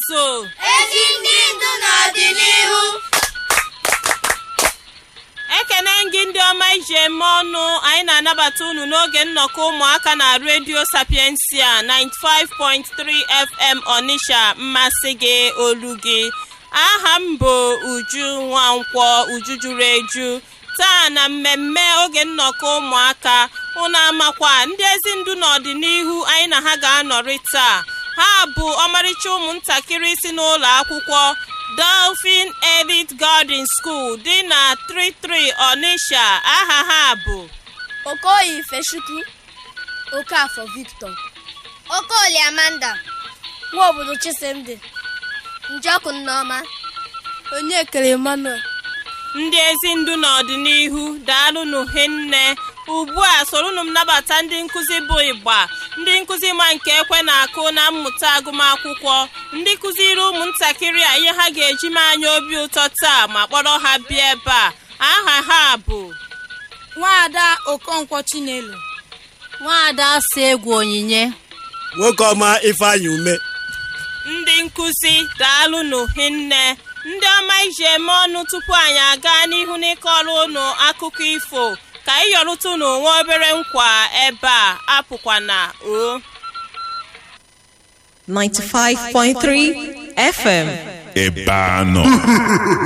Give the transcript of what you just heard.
azụ ezi ndị ndu n'ọdịnihu ekene gị ndị ọma iji eme ọnụ anyị na-anabata unu n'oge nnọkọ ụmụaka na redio sapiensia 95.3 fm ọnisha mmasị gị olu gị aha m bụ uju nwankwọ uju juru eju taa na mmemme oge nnọkọ ụmụaka unu amakwa ndị ezi ndu n'ọdịnihu anyị na ha ga-anọrị taa ha bụ ọmarịcha ụmụntakịrị si n'ụlọ akwụkwọ Dolphin Elite Garden School dị na 33 Onitsha aha ha bụ okoye ifechukwu okafọ victor okolie amanda nwa obodo chisimdi njọkụ nneọma onye kere emmanuel ndị ezi ndu n'ọdịnihu daalụnụ hinne ugbu a sorunu m nabata ndị nkụzi bụ ịgba ndị nkụzi ma nke ekwe na-akụ na mmụta agụmakwụkwọ ndị kụziri ụmụntakịrị a ihe ha ga-eji mee anya obi ụtọ taa ma kpọrọ ha bịa ebe a aha ha bụ nwaada okonkwo chinelo nwaada si egwu onyinye nwoke ọma ifeanyị ume ndị nkụzi daalụnụ hinne ndị ọma iji eme ọnụ tupu anyị aga n'ihu n'ịkọrọ unu akụkọ ifo ka anyị yọrụtụ n'onwe obere nkwa ebe a apụkwana o 95.3 FM. ebe a nọ